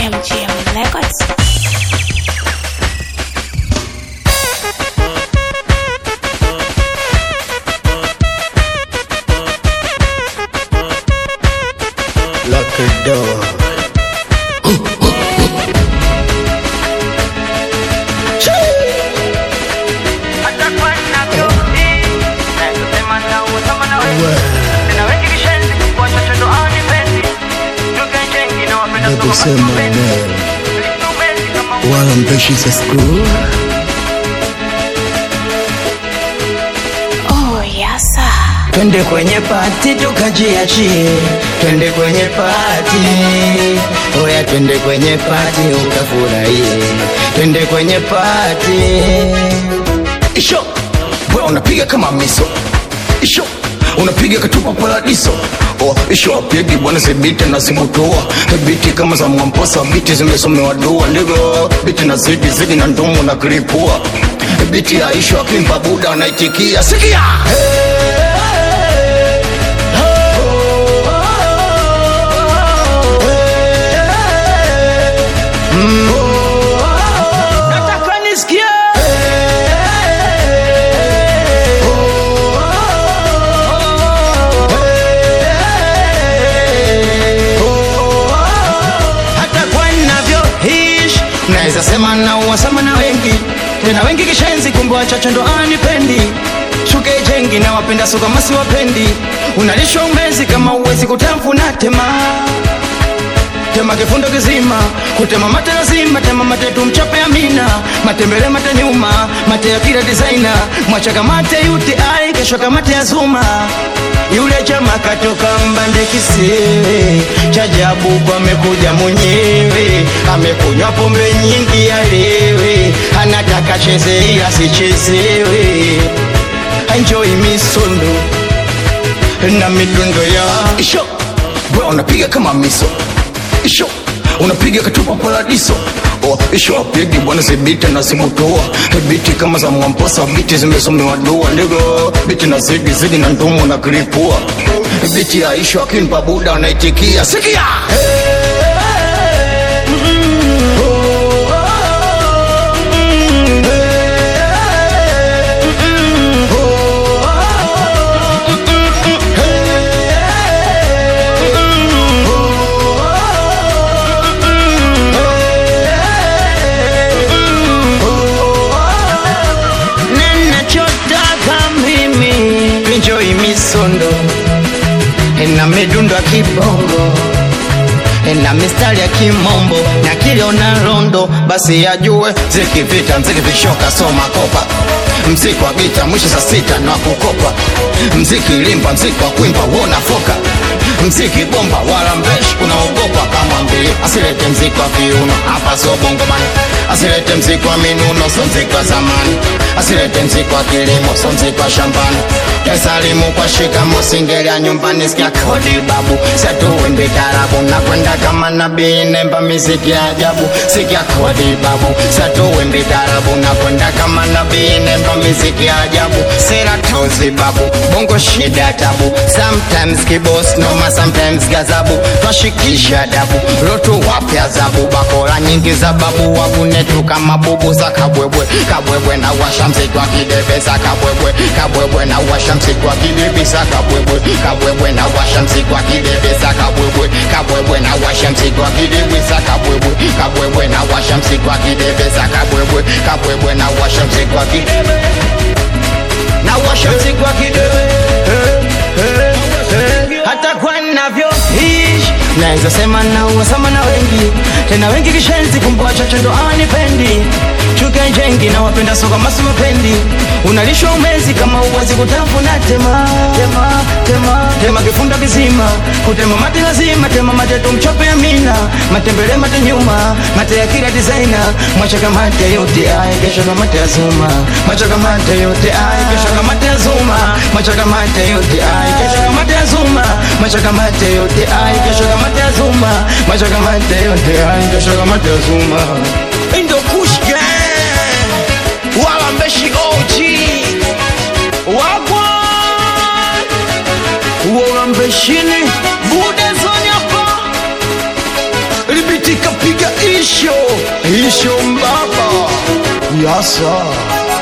MGM Records. Lock her door. Baby sema neno wala mpeshi za screw Oh, yes, sir. Twende kwenye pati tukajiachie, twende kwenye pati, oya, twende kwenye pati ukafurahie, twende kwenye pati. Isho, we unapiga kama miso Isho, unapiga katupa paradiso Oh, isho apigi bwana zibiti na zimutoa biti kama za mwamposa biti zimesomewa dua ndivyo biti na zidi zidi na ndomo na kiripua biti ya isho akimpa buda anaitikia sikia Nataka nisikie hata kwa ninavyoishi naweza sema na uwasama na wengi tena wengi kishenzi kumbe wachache ndo anipendi shuke jengi na wapenda so kama siwapendi unalishwa umezi kama uwezi kutamfuna tema tema kifundo kizima kutema mate lazima tema mate tumchape amina matembele mate nyuma mate ya kila designer mwachaka mate yuti ai kesho kamate ya zuma yule chama katoka mbande kisiwe chajabu kwa amekuja mwenyewe amekunywa pombe nyingi alewe anataka cheze ila sichezewe enjoy misondo na midundo ya Isho, we unapiga kama miso Isho, unapiga katupa paradiso Oh, isho apigi bwana zibiti na zimutoa biti kama za mwamposa biti zimesomewa dua ndivyo biti na zidi zidi na ndomo na kiripua biti ya isho akimpa buda anaitikia sikia ninachotaka mimi enjoy misondo na midundo ya kibongo na mistari ya kimombo na kiliona rondo basi yajue zikivita mziki vishoka soma kopa mziki wa gita mwisho saa sita na kukopa mziki limba mziki wa kuimba wona foka mziki bomba wala mbeshi unaogopa kama mbili asilete mziki wa viuno hapa so bongomani asilete mziki wa minuno so mziki wa zamani asilete mziki wa kilimo so mziki wa shambani kesalimu kwa shikamo singelia nyumbani sikia kodi babu satuwimbi tarabu na kwenda kama nabii nemba miziki ya ajabu sikia kodi babu satuwimbi tarabu na kwenda kama nabii nemba miziki ya ajabu sera tozi babu bongo shida tabu sometimes kibos noma sometimes gazabu twashikisha dabu lotu wapya zabu bakora nyingi za babu wabunetu kama bubu za kabwebwe kabwebwe na washa mziki wa kidebeza kabwebwe kabwebwe na washa mziki wa kidebeza kabwebwe kabwebwe na washa mziki wa kidebeza kabwebwe kabwebwe na washa mziki wa kidebeza kabwebwe kabwebwe na washa mziki wa kidebeza kabwebwe kabwebwe na washa mziki wa kidebeza na washa mziki wa kidebeza hata kwa navyoishi naweza sema na uwasama na wengi tena wengi kishenzi kumbe wachache ndo anipendi chuke jengi na wapenda soka masu mapendi unalishwa umezi kama uwezi kutafuna tema tema tema tema kifunda kizima kutema mate lazima tema mate tumchope amina matembele mate nyuma mate ya kila designer mwachaka mate yote ay kesho kama mate ya zuma mwachaka mate yote ay kesho kama mate ya zuma mwachaka mate yote ay kesho kama mate ya zuma mwachaka mate yote ay kesho kama mate ya zuma mwachaka mate yote ay kesho kama mate ya zuma Indo Kush Gang wala mbeshi OG wagwa wala mbeshini bude zonyapa libitika piga isho isho mbaba yasa